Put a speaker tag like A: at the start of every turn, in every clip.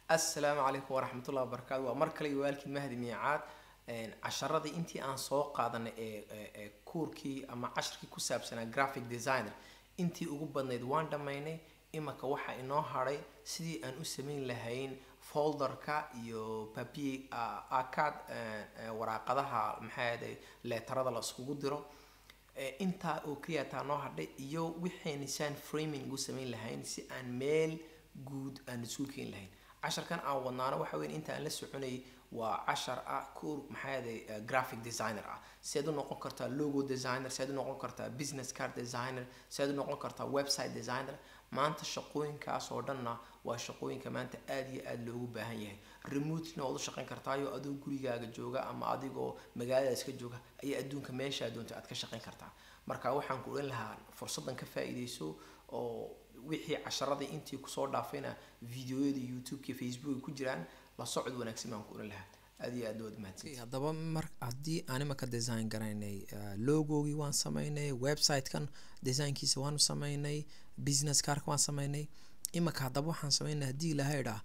A: assalaamu calaykum waraxmatullahi wabarakaatu waa mar kale iyo waalkii mahdi miicaad casharadii intii aan soo qaadanay ee ee- ee kuurkii ama casharkii ku saabsanaa graphic designer intii ugu badnayd waan dhammaynay imaka waxaa inoo hadhay sidii aan u samayn lahayn folderka iyo papier acad waraaqadaha maxaa ahaday leetarada la iskugu diro Eh, intaa oo keliya taa noo hadhay iyo wixaynisaan framing u samayn lahayn si aan meel guud aan isugu keeni lahayn casharkan aan wadnaano waxa weyn inta aan la soconayay waa cashar ah kur maxaa yaday graphic designer ah seed u noqon kartaa logo designer seed u noqon kartaa business card designer seed u noqon kartaa website designer maanta shaqooyinkaas oo dhanna waa shaqooyinka maanta aada iyo aada loogu baahan yahay remotely waad u shaqayn kartaayo adoo gurigaaga jooga ama adigoo magaalada iska jooga ayaa adduunka meeshaa doonta aad ka shaqayn kartaa marka waxaan ku odhan lahaa fursaddan ka faa'iidayso oo wixii casharadii intii kusoo dhaafayna videoyada youtube-ka facebook ku jiraan la socod wanaagsan baan ku odhan lahaa aada iyo aad waad mahadsan
B: haddaba mar haddii aan imaka design garaynay uh, logogii waan samaynay website-kan designkiisa waanu samaynay business carka waan samaynay imaka haddaba waxaan samaynay haddii ilaha idhaa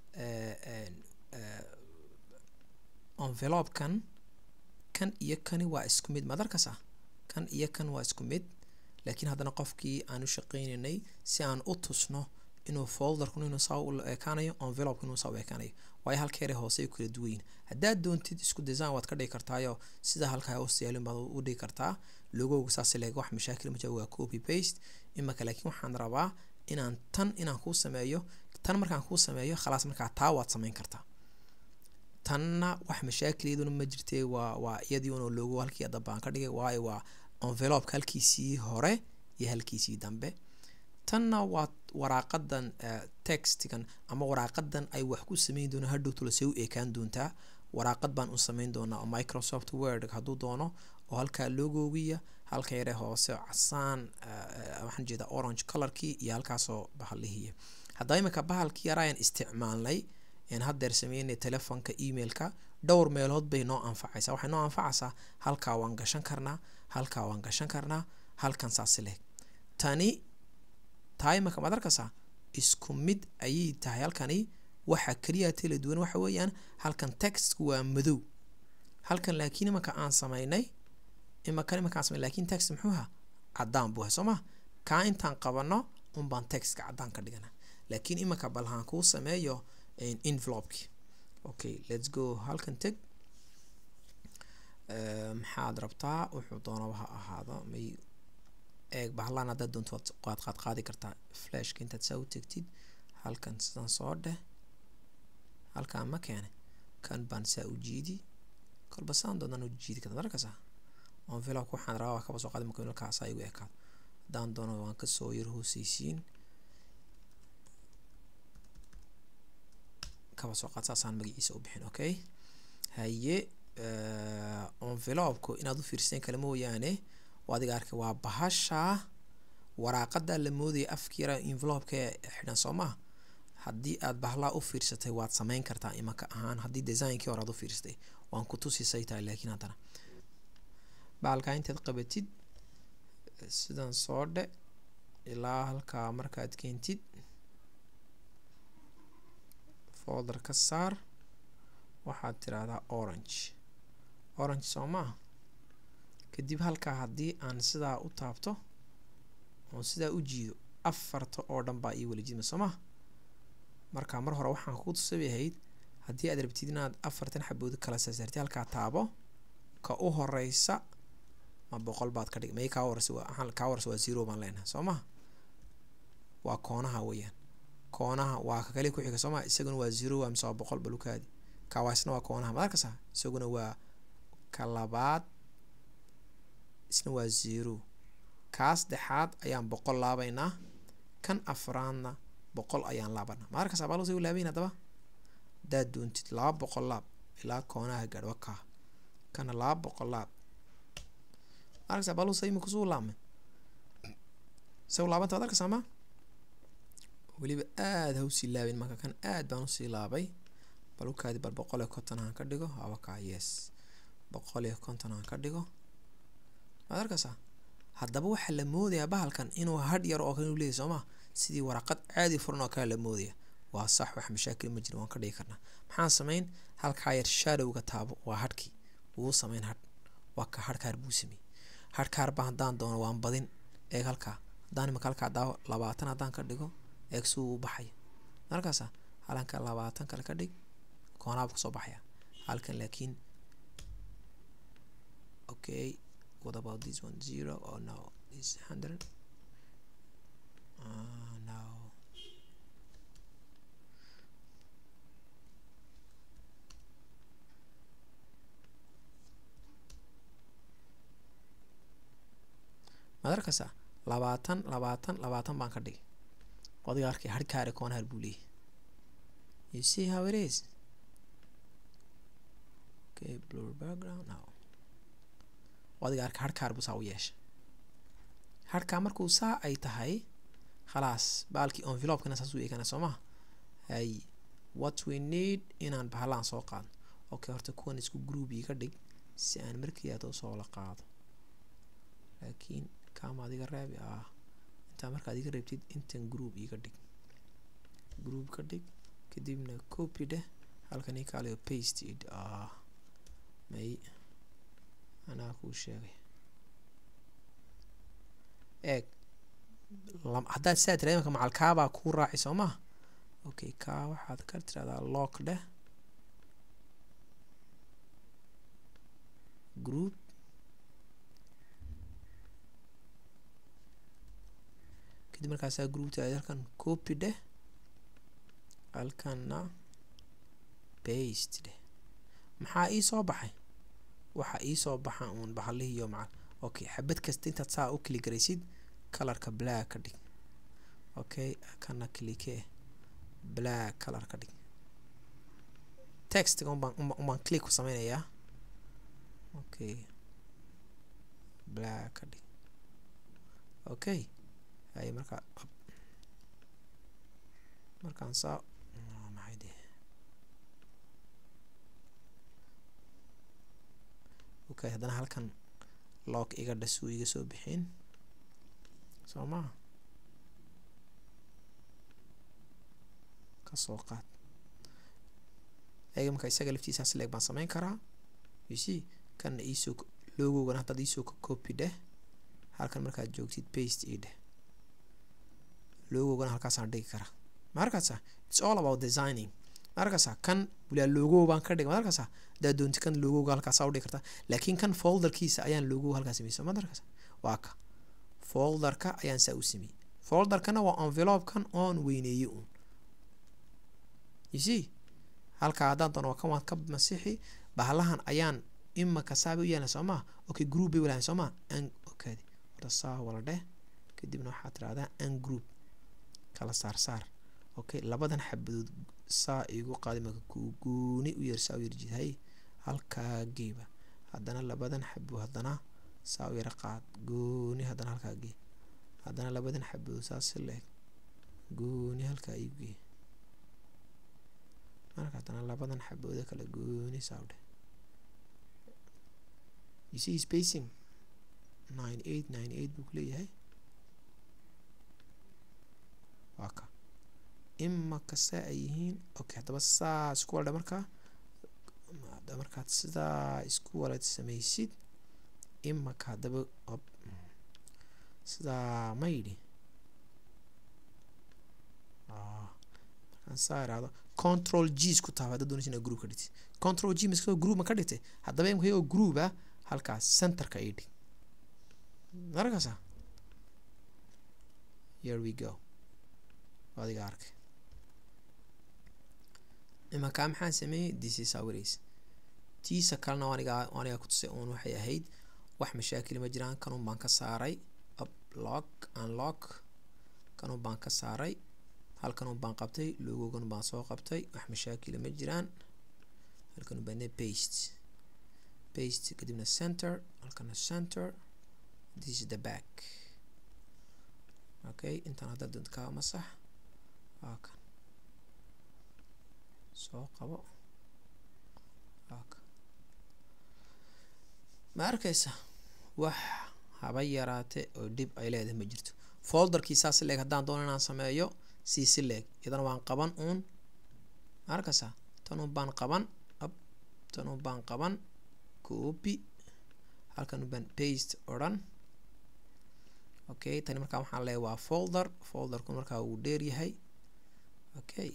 B: envelope-kan kan iyo kani waa isku mid madarkas ah kan iyo kan waa isku mid laakiin haddana qofkii aan u shaqaynaynay si aan u tusno inuu folderku inuu saa u ekaanayo envelope inuu saa u ekaanayo waayo halkeere hoose ay kala duwan yihin haddaad doontid isku design waad ka dhigi kartaayo sida halkaa hoose yaalin baad u dhigi kartaa logowga saas leeg wax mashaakil ma jiro waa copy paste imaka laakiin waxaan rabaa inaan tan inaan kuu sameeyo tan markaan kuu sameeyo khalaas markaa taa waad samayn kartaa tanna wax mashaakil iyaduna ma jirtee waa waa iyadii una logo halkii dambe aan ka dhigay waayo waa envelope halkiisii hore iyo halkiisii dambe tanna waa waraaqadan textigan ama waraaqadan ay wax ku sameyn doonaan hadhowtula see u eekaan doontaa waraaqad baan u sameyn doonaa oo microsoft word hadduu doono oo halkaa logogiya halka yare hoose casaan waxaan jeedaa orange colorkii iyo halkaasoo bahalihiya haddaba imika bahalkii yarayaan isticmaalnay een haddeer sameynay telefonka emailka dhowr meelood bay noo anfacaysaa waxay noo anfacaysaa halkaa waan gashan karnaa halkaa waan gashan karnaa halkan saasi leh tani taa imaka maad arkaysaa isku mid ayay tahay halkani waxa keliya tala duwan waxa weeyaan halkan textku waa madow halkan laakiin imaka aan samaynay imakan imaka aan samaynay laakiin text muxuu ahaa caddaan buu ahay soo ma kaa intaan qabano unbaan textka caddaan ka dhigana laakiin imaka balhaan kuu sameeyo envelopeki okay let's go halkan teg maxaad rabtaa wuxuu doonaba ha ahaado may eeg bahlaan haddaad doonto waad qaad qaadi kartaa flashka intaad saa u tegtid halkan sidan soo dheh halkaan ma keene kan baan saa u jiidi kolba saan doonaan u jiidi karta markasa envelope waxaan rabaa waa kaba soo qaadi marka halkaasa igu ekaado haddaan doono waan kasoo yar hooseysiin kaba soo qaad saasaan magaciisa u bixin okay haye envelopeku inaad u fiirsateen kale mooyaane oo adiga arkay waa bahasha waraaqada la moodaya afkiira envelopeka xidhan soo maa haddii aad bahlaa u fiirsatay waad samayn kartaa imaka ahaan haddii designkii hore aad u fiirsatay waan ku tusisay tahay laakiin haddana bahalkaa intaad qabatid sidan soo dhe ilaa halkaa markaad keentid folder ka saar waxaad tiraahdaa orange orange soo maa kadib halkaa haddii aan sidaa u taabto oon sidaa u jiido afarta oo dhan baa ii wala jidma soo maa marka mar hore waxaan kuu tusabi ahayd haddii aad rabtid inaad afartan xabood kala saartid halkaa taabo ka u horeysa ma boqol baad ka dhig may kaa horeysa waa kaa horeysa waa zero baan leenahay soo maha waa koonaha weeyaan koonaha waa ka kale ku xiga soo maha isaguna waa zero waa mise waa boqol balukaadi kaawaasna waa koonaha ma arkasa isaguna waa ka labaad isna waa zero kaa saddexaad ayaan boqol laabaynaa kan afraadna boqol ayaan laabanaa ma arkasa baalus u laabayn haddaba haddaad doontid laba boqol laab ilaa koonaha gaadh wakaa kana laba boqol laab ma arkasa baalus imika suu laabmay isagu laabanta waad arkaysaa ma weliba aada ha usii laabin marka kan aad baan usii laabay balukaadi bal boqol iyo konton aan ka dhigo awakaa yes boqol iyo konton aan ka dhigo maad arkaysaa haddaba waxaa la moodayaa bahalkan inuu hadh yar oo kale u leeyahy soo maa sidii waraqad caadi furan oo kale la moodaya waa sax wax mashaakil ma jiro waan ka dhigi karnaa maxaan samayn halkaa yar shadowga taabo waa hadhkii wuu samayn hadh waa ka hadhkaar buu sameeyey hadhkaarba haddaan doono waan badin eeg halkaa haddaan imaka halkaa daawo labaatan haddaan ka dhigo eeg suu u baxayo markaasa halanka labaatan kale ka dhig koonaaba kasoo baxaya halkan laakiin okay what about this one zero or no this hundred uh, no madarkasa labaatan labaatan labaatan baan ka dhigay adiga arkay harkaare koonhar buu leeyahy you see how it is okay blur background now adiga arkay harkaar buu saa u yeeshay harkaa markuu saa ay tahay khalaas baalkii envelopekana saas u eegana soo maha hay what we need inaan bahalaan soo qaadno okay horta kuwan isku group iga dhig si aan markii aad soo la qaado laakiin kaama adiga reebi ah intaa markaad iga reebtid intan group iga dhig group ka dhig kadibna copy dheh halkan ii kaaliyo paste id ah may anaa kuu sheegay eeg haddaad saa tira imanka macal kaabaa kuu raaci soo maha okay kaa waxaad ka tirahdaa lock dheh group kadib markaasaa groupta halkan copy dheh halkanna baste dheh maxaa ii soo baxay waxaa ii soo baxa uun bahalihiiyo macal okay xabad kasta intaad saa u kili garaysid colorka black ka dhig okay kana clike black color ka dhig textiga unbaan unbaan click ku sameynayaa okay black ka dhig okay hay markaa markaan saa maxay de okay haddana halkan lock iga dhasuu iga soo bixin soo maha kasoo qaad eega marka isaga laftiisaas leeg baan sameyn karaa you see kana iisoo logogana haddaad iisoo copy dheh halkan markaad joogtid paste ii dheh logogana halkaasaan dhigi karaa maarkaasa its all about designing maarkaasa kan bulaa logo baan ka dhigay maarkaasa haddaad doonti kan logoga halkaasa udhigi kartaa laakiin kan folderkiisa ayaan logo halkaas sameysa madarkaasa waa ka folderka ayaan saa u sameeyey folderkana waa envelopekan oon weyneeye uun you see halkaa haddaan doono waa kan waan ka masixi bahalahan ayaan imaka saaba u yeelna soo maa okay group bay walahan soo maa an okay horta saa wala dheh kadibna waxaad tirahdaa an group kala saar saar okay labadan xabadood saa igu qaadi maka gooni u yar saa u yarjid hay halkaa geeba haddana labadan xabo haddana saa u yara qaad gooni haddana halkaa gee haddana labadan xabadood saa si leeg gooni halkaa igu gee marka haddana labadan xabooda kale gooni saa u dheh you see spacing nine eight nine eight buu kuleeyahay waa ka imaka saa ay yihiin okay haddaba saa isku waldha markaa hadaba markaad sidaa isku walad samaysid imaka haddaba op sidaa ma yidhi markaan saa irahdo control g isku taaba hadda doonaysa inaad group ka dhigtid control g maskasoo group ma ka dhigtay haddaba imka iyagoo group ah halkaas centerka ii dhig markaasa here we go adiga arkay imankaa maxaan sameeyey this is how it is tiisa kalena aniga aniga ku tusay uun waxay ahayd wax mashaakil ma jiraan kanun baan ka saaray uplock unlock kanun baan ka saaray halkanun baan qabtay logogan baan soo qabtay wax mashaakila ma jiraan halkanun baane paste paste kadibna center halkana center this is the back okay intaan hadda doonta kaa masax waa kan soo qabo waa kan ma arkaysa wax haba yaraate oo dhib ay leedahay ma jirto folderkii saas leeg haddaan doono inaan sameeyo c si leeg iyadana waan qaban uun arkasa tanun baan qaban ab tanun baan qaban copy halkan baan paste odhan okay tani markaa waxaan leeyahay waa folder folderku markaa wuu dheer yahay okay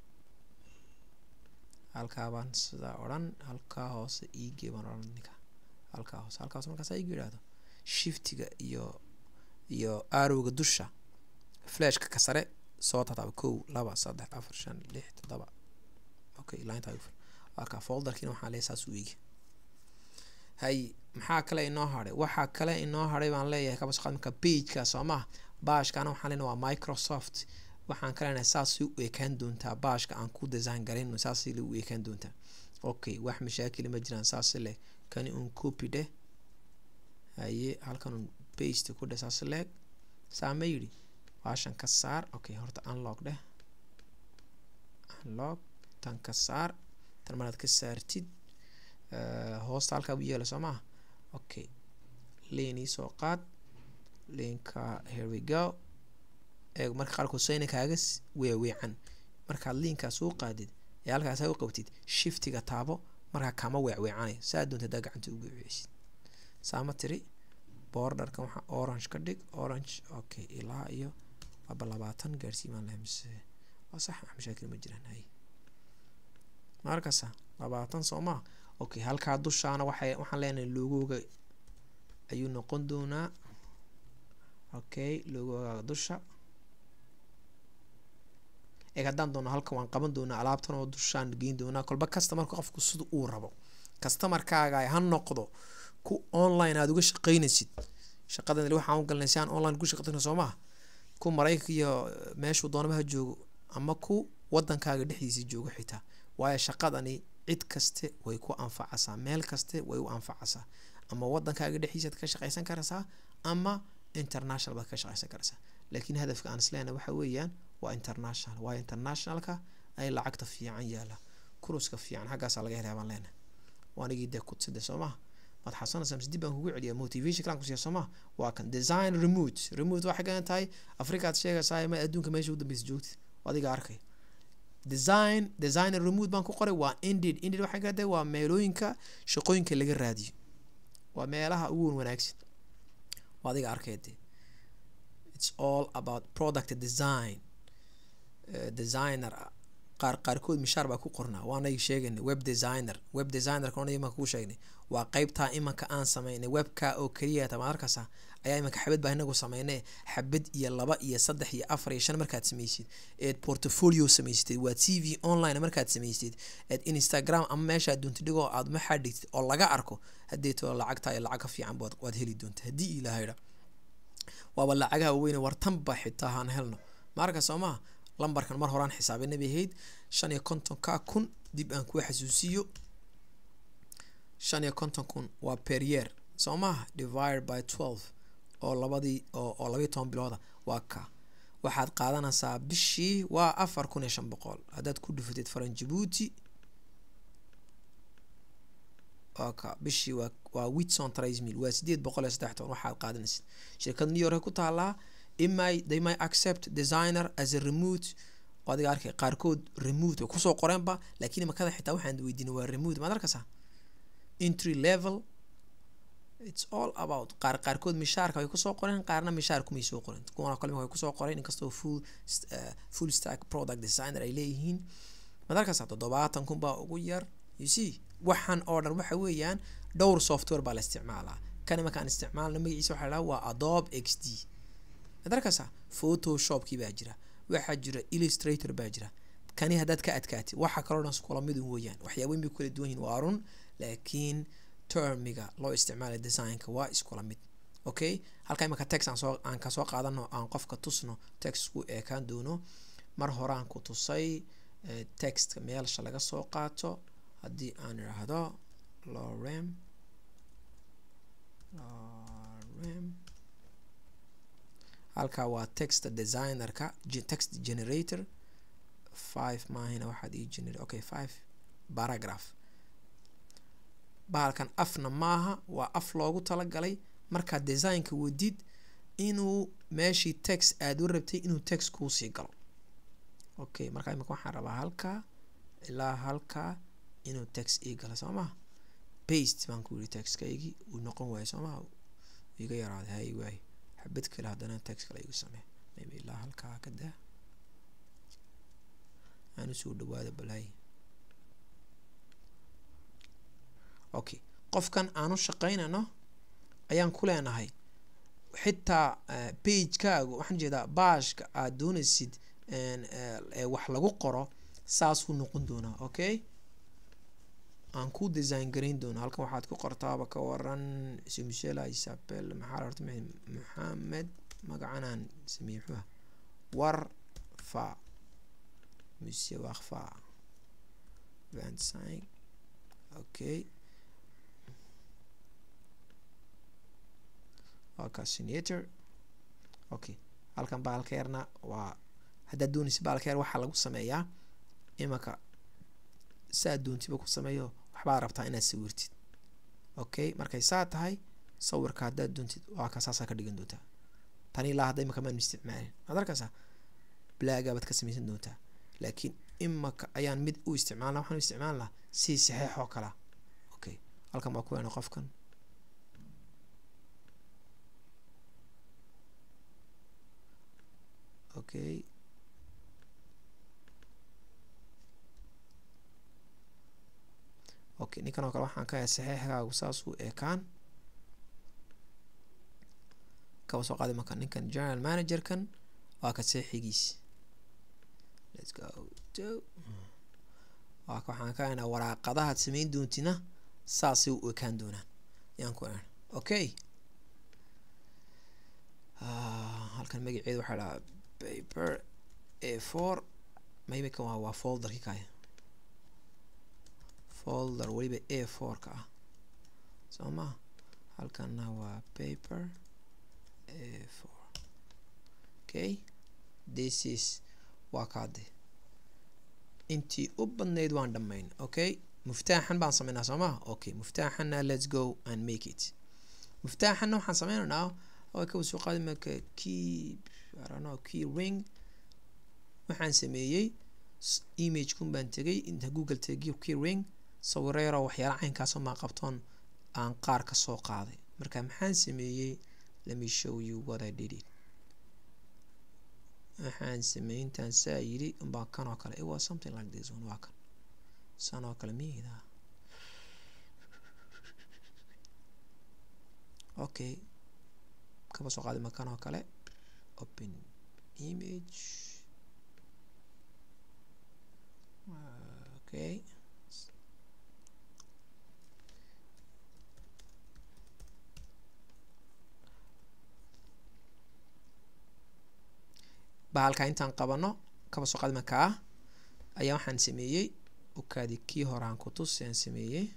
B: halkaa baan sidaa odhan halkaa hoose iigee baan odhan ninka halkaa hoose halkaa hoose markaas igu yidhaahdo shiftiga iyo iyo arowga dusha flashka ka sare soo tataaba kow laba saddex afar shan lix toddoba okay linta halkaa folderkiina waxaan leeyahay saas u eegi hay maxaa kale inoo hadhay waxaa kale inoo hadhay baan leeyahay kabasqaad marka pageka soo maha baashkana waxaan leenahay waa microsoft waxaan ka leenahay saasay u ekaan doontaa baashka aan ku design garayno saasay la u ekaan doontaa okay wax mashaakil ma jiraan saas leh kani un copy dheh haye halkan un paste ku dheh saas leeg saa ma yidhi baashan ka saar okay horta unlock dheh unlock tan ka saar tan maraad ka saartid hoosta halkaa u yeela soo maha okay leenii soo qaad leenka here we go eeg marka qaarkood sayna kaaga weeweecan markaad liinkaa soo qaadid ee halkaas u qabtid shiftiga taabo markaa kama weecweecanayo saa doonta hadaa gacanta ugu weeceysid saama tiri borderkan waxaa orange ka dhig orange okay ilaa iyo laba labaatan gaarsiimaan lahay mise waa sax wax mashaakil ma jiraan hay markasa labaatan soo maa okay halkaa dushaana waxay waxaan leenahay logooga ayuu noqon doonaa okay logooga dusha eeg haddaan doono halkan waan qaban doonaa alaabtan oo dushaan geyn doonaa kolba customarka qofku sida uu rabo customarkaaga ha noqdo ku online aada uga shaqeynaysid shaqadan waxaan u galnay si aan online ku shaqeyno soo maha ku maraykanka iyo meeshuu doonaba ha joogo ama ku wadankaaga dhexdiisa joogo xitaa waayo shaqadani cid kaste way ku anfacasaa meel kaste way u anfacasaa ama wadankaaga dhexdiisaad ka shaqeysan karaysaa ama international baad ka shaqeysan karaysaa laakiin hadafka aan isleena waxa weeyaan waa international waayo internationalka ay lacagta fiican yaala kuruska fiican xaggaasaa laga helaya baan leenahay waanigii dee kudside soo maha maad xasanaysaa mise dib baan kugu celiya motivation kalaan kusiya soo maha waa kan design remote remote waxay gadan tahay afrikaad sheegaysaa ma adduunka meesha u dambeysa joogtid adiga arkay design designer remote baan ku qoray waa indeed indeed waxay gadan tahay waa meelooyinka shaqooyinka laga raadiyo waa meelaha ugu wanaagsan waa adiga arkay dee it's all about product design uh, designer qaar qaarkood mishaar baa ku qornaa waanay sheegaynay web designer web designer kana imanka ku sheegnay waa qeybtaa imanka aan sameynay webka oo keliya tama arkasa ayaa imanka xabad baa inagu sameynay xabad iyo laba iyo saddex iyo afar iyo shan markaad sameysid eed portfolio samaysatid waa t v online markaad samaysatid eed instagram ama meeshaad doonta dhigoo aad maxaa dhigtid oo laga arko haddii too lacagtaa iyo lacag ka fiican baad waad heli doonta haddii ilaahayda waaba lacagaha weyne wartanba xitaa haan helno maarka soo maha lambarkan mar horaan xisaabinay bay ahayd shan iyo konton ka kun dib aan kuu xasuusiyo shan iyo konton kun waa per year soo maha divide by twelve oo labadii oo oo labayo toban bilooda waa ka waxaad qaadanaysaa bishii waa afar kun iyo shan boqol haddaad ku dhufatid faran jabuuti waa ka bishii waa waa witson trice mil waa sideed boqol iyo saddex toban waxaad qaadanaysid shirkad new york ku taalaa imay they may accept designer as a remote oo adiga arkay qaarkood remote way kusoo qoreenba laakiin imakada xitaa waxaan weydiinay waa remote maad arkaysaa entry level it's all about qaar qaarkood mishaarka way kusoo qoreen qaarna mishaar kumay soo qoren kuwana kale way kusoo qoreen inkastoo full uh, full stack product designer ay leeyihiin maad arkaysaa toddobaatan kun baa ugu yar you see waxaan oo dhan waxa weeyaan dhowr software baa la isticmaalaa kan imankaan isticmaalna magaciisa waxaa la waa adobe x d maad arkaysaa photoshopkii baa jira waxaa jira illustrator baa jira kani haddaad ka adkaatid waxa kaloo dhan iskula mid weeyaan waxyaabayn bay kala duwan yihin waa run laakiin termiga loo isticmaalay designka waa iskula mid okay halka imanka text aan soo aan kasoo qaadano aan qofka tusno textku eekaan doono mar horaan ku tusay textka meelsha laga soo qaato haddii aan idhaahdo lorem lorem halkaa waa text designerka text generator five maahina waxaad ii generate okay five paragraph bahalkan afna maaha waa af loogu talagalay markaad designka wadid inuu meeshii text aada u rabtay inuu text kuusii galo okay marka imika waxaan rabaa halkaa ilaa halkaa inuu tax ii galo soo maha baste baan ku yiri taxkaygii uu noqon waayo soo maha iga yaraaday hay waayo xabad kale haddana tax kale igu samee maybe ilaa halkaa ka daa aan usoo dhawaada balhay okay qofkan aanu shaqaynano ayaan ku leenahay xitaa bagekaagu waxaan jeedaa baashka aad doonaysid wax lagu qoro saasuu noqon doonaa okay aan ku design garayn doono halkan waxaad ku qortaaba ka waran michel isabel maxaa la horta maxamed magacanaan sameeyey muxuu ah warfa monsieur warfa vingt-cinq okay waa casinator okay halkan baalkeerna waa haddaad doonaysa baalkeer waxaa lagu sameeyaa imanka saa doontiba ku sameeyo waxbaad rabtaa inaad sawirtid okay markay saa tahay sawirka haddaad doontid waa ka saasaa ka dhigan doontaa tani ilaa hadda imaka maan isticmaalin waad arkaysaa blaagabaad ka samaysan doontaa laakiin imaka ayaan mid u isticmaalna waxaan u isticmaal lahaa si saxeex oo kalea okay halkan baa ku weena qofkan okay okay ninkan oo kale waxaan ka hay saxeexgaagu saasuu eekaan kaba soo qaadi marka ninkan general managerkan waa ka seexigiis let's go to waa ka waxaan ka haynaa waraaqadahaad samayn doontina saasay u ekaan doonaan yaan ku ehan okay halkan magaceeda waxaa dhahaa paper a four maybe kan waa waa folderki kaya folder weliba a four ka ah soo ma halkanna waa paper a four okay this is waa kaade intii u badnayd waan dhammayn okay muftaaxan baan sameynaa soo maha okay muftaaxanna let's go and make it muftaaxanna waxaan sameynaynaa waa ka soo qaadi marka key I don't know key ring waxaan sameeyey image kun baan tegay inta google tegiyo key ring sawiro yaroo waxyaala caynkaasoo maa qabtoon aan qaar ka soo qaaday marka maxaan sameeyey let me show you what I did it waxaan sameeyey intaan saa yidhi unbaa kan oo kale it was something like this one waa kan san oo kale miyida okay kaba soo qaadi makan oo kale open image okay bahalka intaan qabano kaba soo qaadi makaa ayaa waxaan sameeyey ukaadi kii horaan kutus aan sameeyey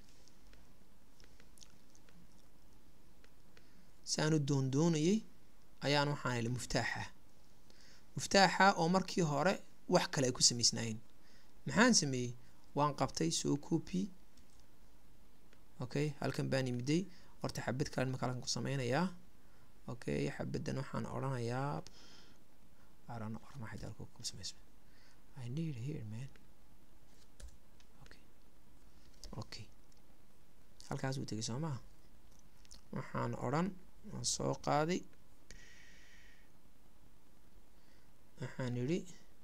B: si aan u doondoonayay ayaan waxaan heli muftaaxa muftaaxa oo markii hore wax kale ay ku samaysnaayeen maxaan sameeyey waan qabtay soo copy okay halkan baan imiday horta xabad kale imaka halkan ku sameynayaa okay xabaddan waxaan odhanayaa aran orma xidalku ku samaysma I need here man okay okay halkaas uu tegay soo maha waxaan odhan waan soo qaaday waxaan idhi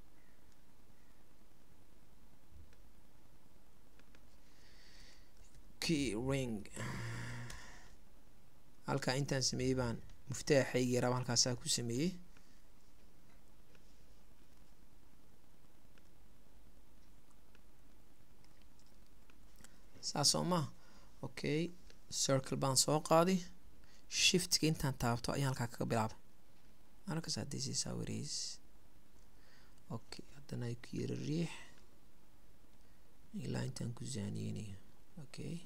B: key ring halkaa intaan sameeyey baan muftaaxaygii raba halkaasaa ku sameeyey saas oo maha okay circle baan soo qaaday shiftka intaan taabto ayaan halkaa kaga bilaabay markasaa this is how it is okay haddana ku yiri riix ilaa intaan ku zaaniyeynayo okay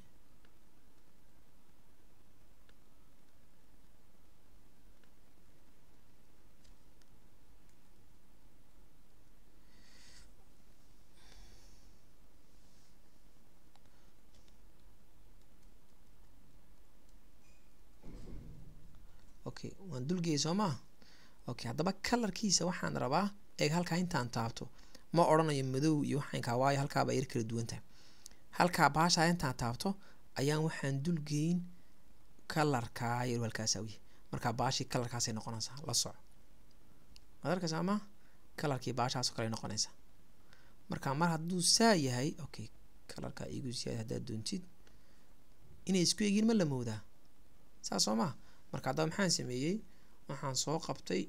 B: okay waan dulgeeyay soo maa okay haddaba kalarkiisa waxaan rabaa eeg halkaa intaan taabto ma odhanayo madow iyo waxaynkaa waayo halkaaba yar kala duwan tahay halkaa baashaa intaan taabto ayaan waxaan dulgeyn kalarkaa yar halkaasa uyahay markaa baashii kalarkaasay noqonaysaa la soco maad arkaysaa ma kalarkii baashaasoo kale noqonaysaa marka mar hadduu saa yahay okay kalarkaa igu siyaad haddaad doontid inay isku egiin ma la moodaa saas soo maa marka haddaba maxaan sameeyey waxaan soo qabtay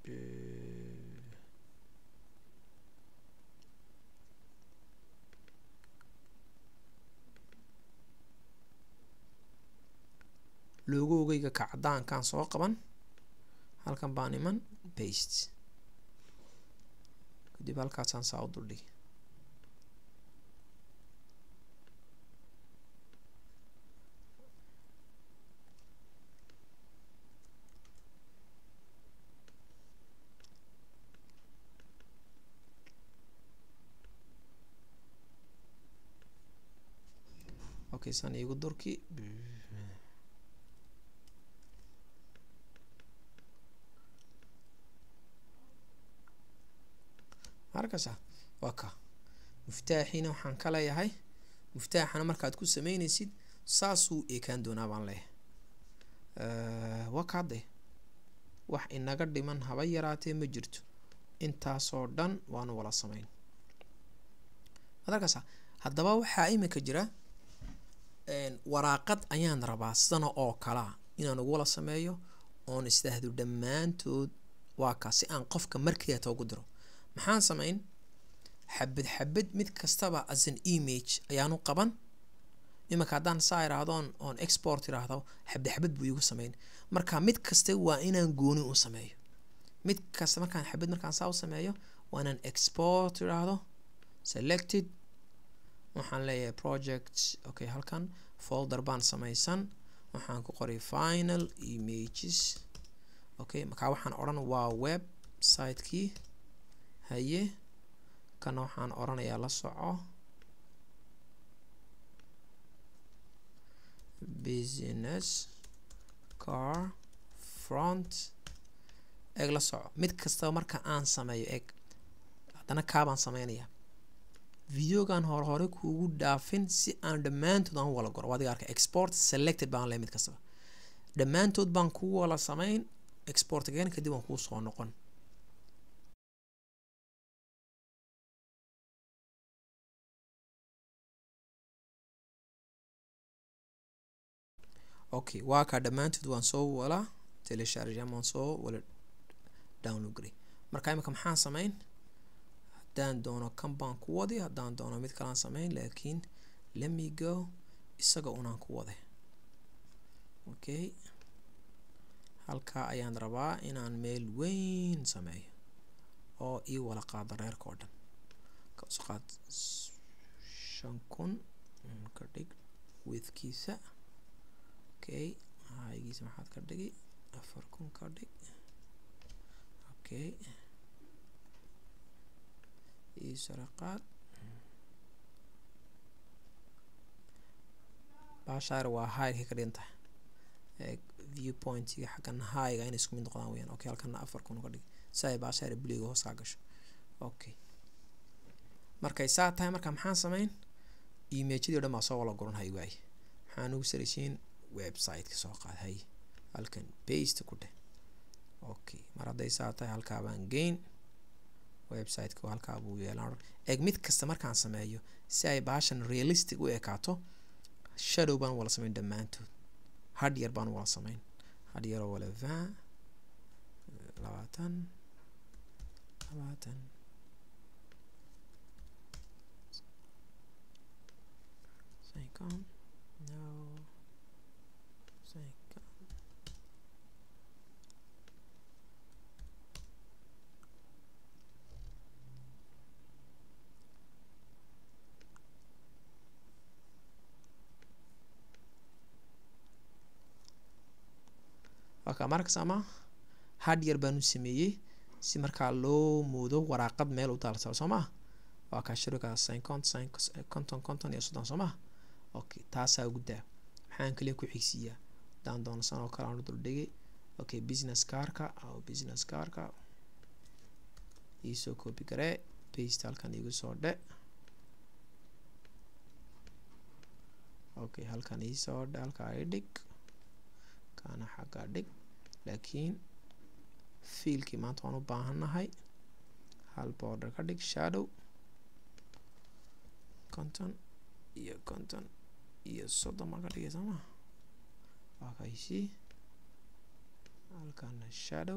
B: loogogeyga kacdaankaan soo qaban halkan baan iman baste kadib halkaasaan saa u duldhigi okay san iigu durki arkaysaa waa ka muftaaxiina waxaan ka leeyahay muftaaxana markaad ku sameynaysid saasuu eekaan doonaa baan leeyahay waa kaade wax inaga dhiman haba yaraatee ma jirto intaasoo dhan waanu wala sameyn waad arkaysaa haddaba waxaa imika jira waraaqad ayaan rabaa sidana oo kalaa inaan ugu wala sameeyo oon isdhaahdo dhammaantood waa kaa si aan qofka markeeta ugu diro maxaan sameyn xabad xabad mid kastaba as an image ayaanu qaban imanka haddaan saa iraahdoon oon export iraahdo xabad xabad buu iigu sameyn marka mid kasta waa inaan gooni u sameeyo mid kasta markaan xabad markaan saa u sameeyo waa inaan export iraahdo selected waxaan leeyahay project okay halkan folder baan sameysan waxaan ku qoray final images okay markaa waxaan odhan waa websitekii haye kana waxaan oranayaa la soco business car front eeg la soco mid kastaba marka aan sameeyo eeg haddana kaabaan sameynayaa videogan hore hore kuugu dhaafin si aan dhammaantood aan u wala goro adiga arka export selected baan lehay mid kastaba dhammaantood baan kuu wala sameyn export again kadib waan kuu soo noqon okay waa kaa dhammaantood waan soo wala telesharjam waan soo wala download garay marka imika maxaan sameyn haddaan doono kan baan ku wadi haddaan doono mid kalaan sameyn laakiin lemme go isaga unaan ku waday okay halkaa ayaan rabaa inaan meel weyn sameeyo oo ii wala qaado reerka oo dhan kasoo qaad shan kun ka dhig widkiisa okay haygiisa maxaad ka dhigi afar kun ka dhig okay ii saraqaad baashaar waa highka ka dhigan tahay viewpointiga xaggan highga inay isku mid noqdaan weyaan okay halkana afar kun ka dhig si ay baashaar buliga hoos kaa gasho okay markay saa tahay marka maxaan sameyn imagedii o dhan baa soo wala guran hay waaye maxaan ugu saraysiin websiteka soo qaad hay halkan baste ku dheh okay mar hadday saa tahay halkaa baan geyn websiteka halkaa buu yeelan eeg mid kasta markaan sameeyo si ay baashan realistic u ekaato shadow baan wala sameyn dhammaantood had yar baan wala sameyn had yaroo wala van labaatan labaatan cinquante no cinquante waka markas ama had yar baanu sameeyey si markaa loo moodo waraaqad meel u daalsao soo maa waa kaa shirika cinquante cinq conton conton iyo soddon soo maa okay taasaa guddaa maxaan kaliya ku xigsiiyaa haddaan doono san oo kale aan dul dhigay okay business carka o business carka iisoo copy garee paste halkan igu soo dhe okay halkan iisoo dhe halkaa i dhig kaana xaggaa dhig laakiin fiilkii maanta waan u baahannahay hal border ka dhig shadow konton iyo konton iyo soddon baan ka dhigay sooma waa kaysii halkana shadow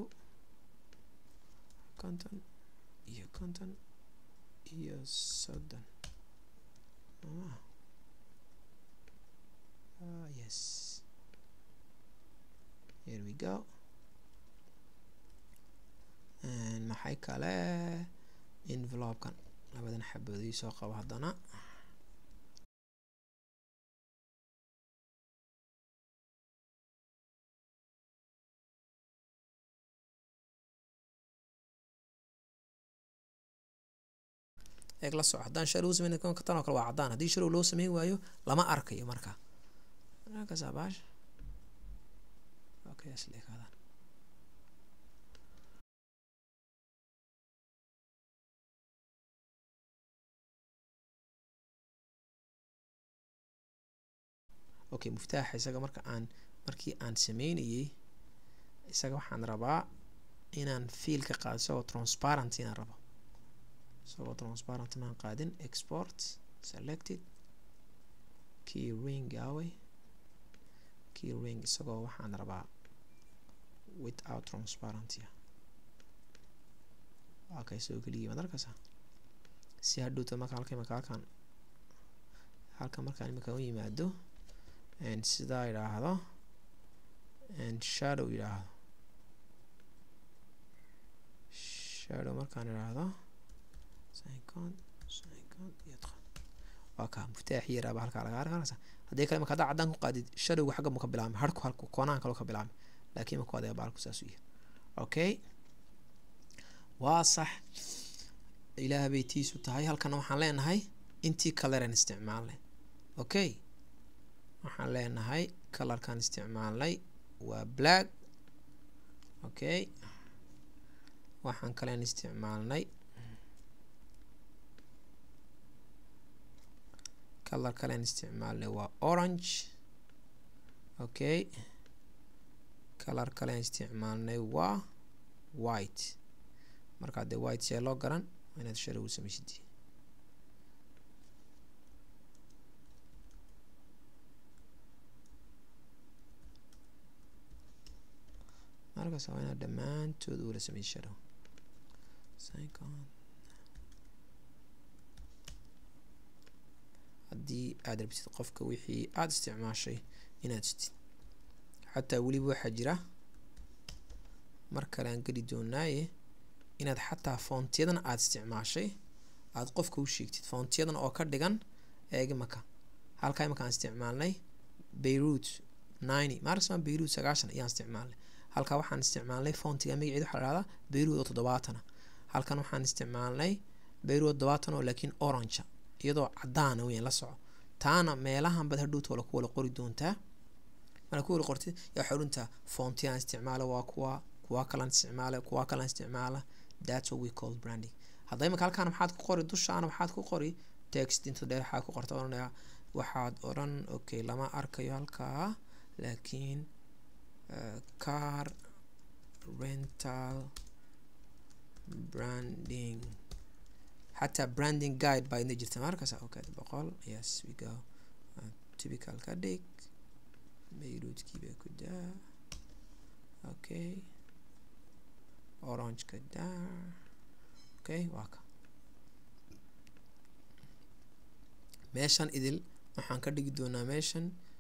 B: konton iyo konton iyo soddon sooma ah yes here we go maxay kale envelopekan labadan xaboodii soo qabo haddana eeg la soco haddaan sharow sameyn tan oo kale waa caddaan haddii sharow loo sameyn waayo lama arkayo marka kasabash okay asleekaadaan okay muftaaxa isaga marka aan markii aan sameynayay isaga waxaan rabaa inaan fiilka qaado isagoo transparent inaan rabo isagoo transparent maan qaadin export selected key ring away key ring isagoo waxaan rabaa without transparency waa kay soo geliyay maad arkaysaa si hadhowta marka halka imaka halkan halkan markaan imika u yimaado sidaa idhaahdo shadow idhaahdo shadow markaan idhaahdo waa kaa muftaaxi yaraaba halkaa laga arkanaysa haddii kale marka haddaa caddaan ku qaadid shadowga xagga mu ka bilaabmay harku halku koonahan kaloo ka bilaabmay laakiin marka adee baalku saas u yahay okay waa sax ilaah bay tiisu tahay halkana waxaan leenahay intii coloran isticmaalnay okay waxaan leenahay colorkan isticmaalnay waa black okay waxaan kalen isticmaalnay color kalen isticmaalnay waa orange okay color kalen isticmaalnay waa white markaa dee white see loo garan waa inaad shara u samaysid markaas waa inaad dhammaantood ula sameyd shadow haddii aad rabtid qofka wixii aada isticmaashay inaad sitid xataa weliba waxaa jira mar kale aan geli doonaaye inaad xataa foontiyadan aada isticmaashay aada qofka u sheegtid foontiyadan oo ka dhigan eeg imaka halkaa imaka aan isticmaalnay beirut ninety maarkasmaa beirut sagaashan ayaan isticmaalnay halkaa waxaan isticmaalnay foontiga magaceeda waxaa la dhahdaa beirut oo toddobaatana halkan waxaan isticmaalnay beirut oo toddobaatan oo laakiin orange iyadoo caddaana weyn la soco taana meelahan bad hadhowta wala ku wala qori doontaa marka ku wala qortid yaa waxay odhantaa foontiyan isticmaala waa kuwa kuwa kalan isticmaala kuwa kalan isticmaala that's what we call branding hadda imika halkaana maxaad ku qori dushaana waxaad ku qori text inta dheer waxaa ku qorta odhanaya waxaad odhan okay lama arkayo halkaa laakiin uh, car rental branding xataa branding guide baa idna jirta markasa okay boqol yes we go uh, typical ka dhig beirutskii bay ku daa okay orange ka daa okay waa ka meeshan idil waxaan ka dhigi doonaa meeshan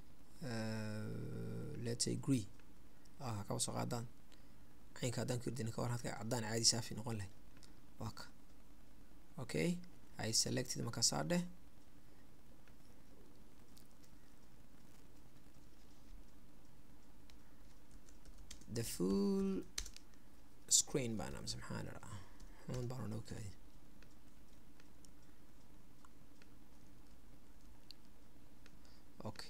B: uh, let's say gree waa kaba soo qaadaan caynka haddaan ku irdina ka war hadka caddaan caadi saafi noqon lahay waa ka okay i selected markaasaa dheh the full screen baan amse maxaa dharaa xun baan odhan kaadi okay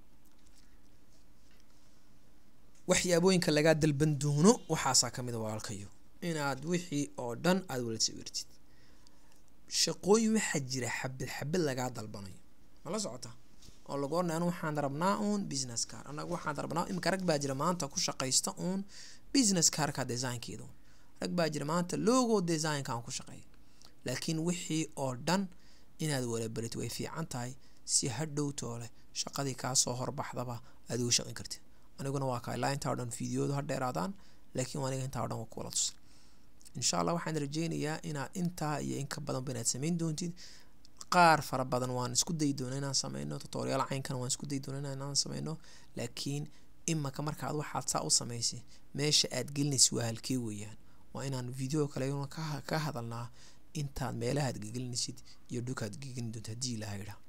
B: waxyaabooyinka lagaa dalban doono waxaasaa kamid a walaalkayo inaad wixii oo dhan aada wala sawirtid shaqooyin waxaa jira xabad xabad lagaa dalbanayo ma la socota oo lagu ornay anu waxaan rabnaa uun business car anaga waxaan rabnaa imika rag baa jira maanta ku shaqaysta uun business carka designkeeda uun rag baa jira maanta logo designkaan ku shaqeeya laakiin wixii oo dhan inaad walabarit way fiican tahay si hadhow toole shaqadii kaasoo horbaxdaba aad ugu shaqin kartid aniguna waa kaa ilaa intaa o dhan fideodu ha dheeraadaan laakiin aniga intaa o dhan waa kuwala tusay insha allah waxaan rajeynayaa inaad intaa iyo in ka badanba inaad samayn doontid qaar fara badan waan isku dayi doona inaan sameyno tutorial caynkan waan isku dayi doona inaan sameyno laakiin imaka markaad waxaad saa u samaysay meesha aad gelinaysa waa halkee weeyaan waa inaan video kale ka hadalnaa intaad meelahaad gegelinaysid iyo dhukaad gegelin doonta haddii ilaha idhaa